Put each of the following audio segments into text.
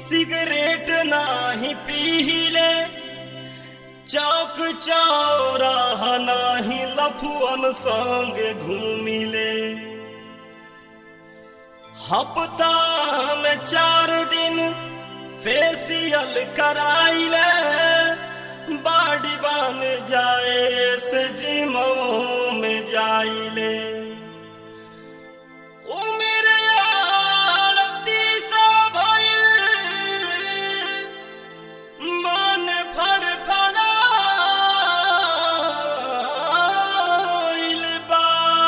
Cigarette नाही पीले चौक चौराह नाही लफुअन संग घूमिले हफ्ता में चार दिन फेसियल कराइले बाडी बन जाए से जिमो में जाइले ओ मेरे आरती सा भइल, मन फड़फड़ाइल बा।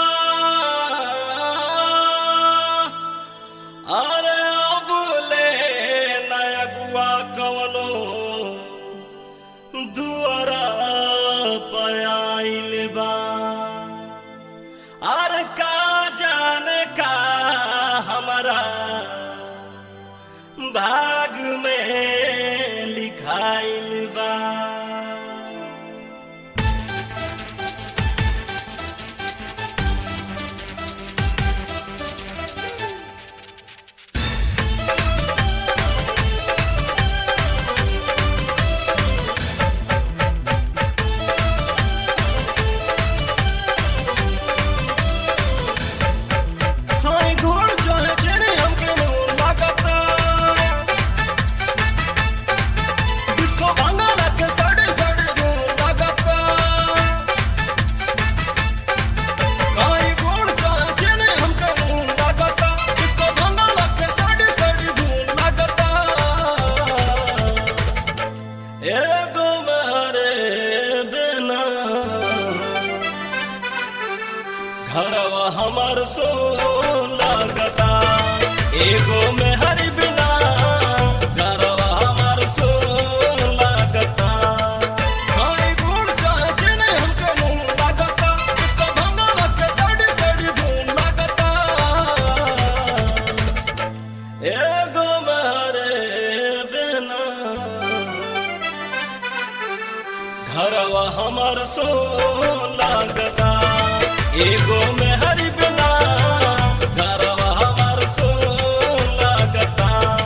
अरे अब ले नयगुआ कवनो दुआरा पयाइल बा अरे का जाने का हमारा भाग में लिखाइल बा खाई घोड़ चाहे चेने हमके नून लागता डिस्को भांगा लगे साढ़े साढ़े नून लागता खाई घोड़ चाहे चेने हमके नून लागता डिस्को भांगा लगे साढ़े साढ़े नून लागता एगो मारे बिना घरवा हमर सो लागता एगो में हरि बिना घरवा हमर सो लागता हाय गुण चाचे ने हमके मुंह लागता उसका भंगा लगे साड़ी साड़ी धूम लागता एगो में हरे बिना घरवा हमर सो लागता एगो में हरि बिना घरवा हमर सो लागता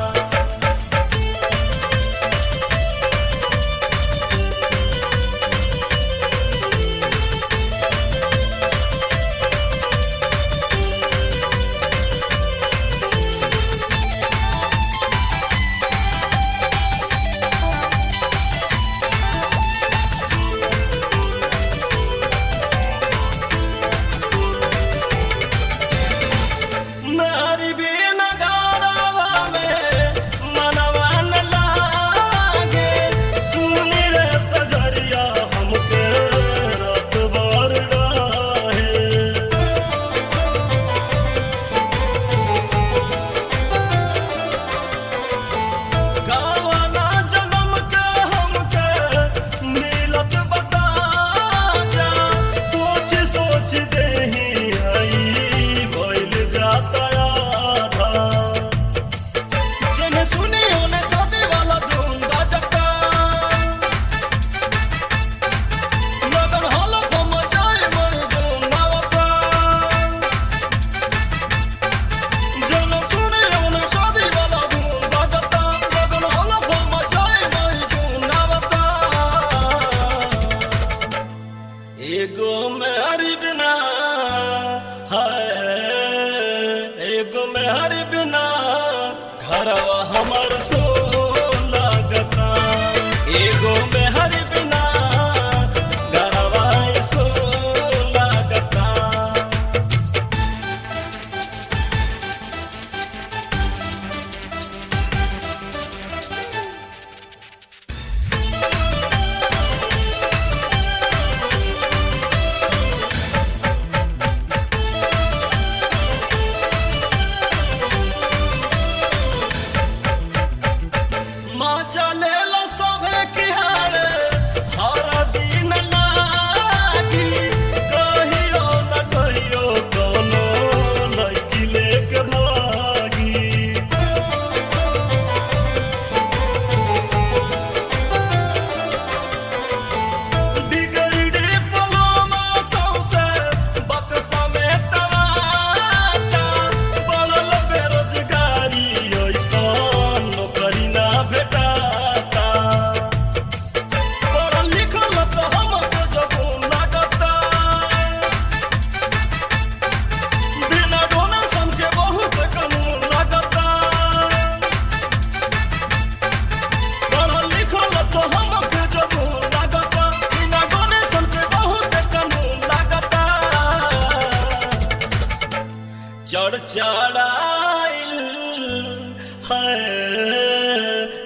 नारी बिन गारवा में मनवा न लागे सुनी रे सजरिया हमके रात भर डाहे गावाना जन्म के हमके मिलत बता जा सोच सोच देही हई भइल जाता आधा जने सुनी ओने शादी वाला धूम बाजता लगन हलो को मचाए मोर धूम नावता जने सुनी ओने शादी वाला धूम बाजता लगन हलो को मचाए मोर धूम नावता एगो मेहरी बिना है एगो मेहरी बिना घरवा हमर सो लागता एगो मेहरी बिना घरवा सो लागता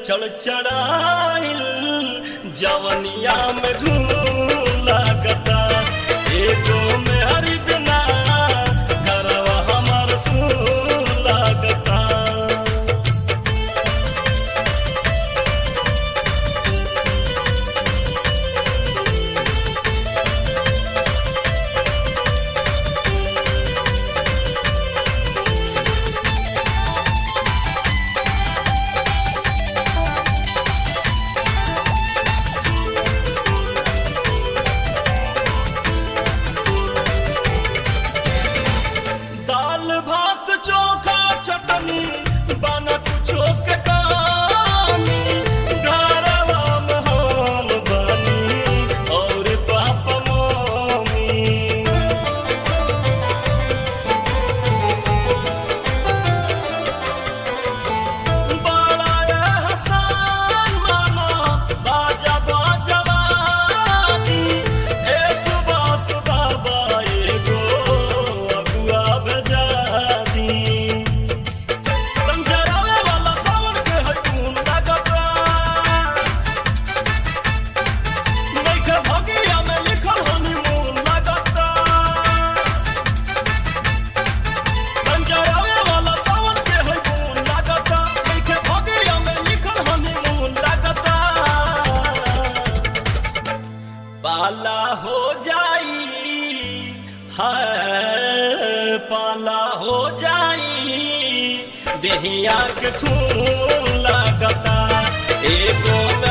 चढ़ चढ़ाइल जवनिया में घूम लागता एगो में हरी बिना घरवा हमार सुन लागता दाल भात चोखा चटनी बना कुछो के कामी घरवा में हम बनी और पापा मम्मी बड़ा एहसान माना बाजा बाजवानी ए सुबह सुबह बाएगो अगुआ भेजा दी संजरावे वाला सावन के है कौन लगता नइखे भगिया में लिखल हनीमून लगता संजरावे वाला सावन के है कौन लगता नइखे भगिया में लिखल हनीमून लगता पाला हो जाई है पाला हो जाई देहिया के खून लगता एगो में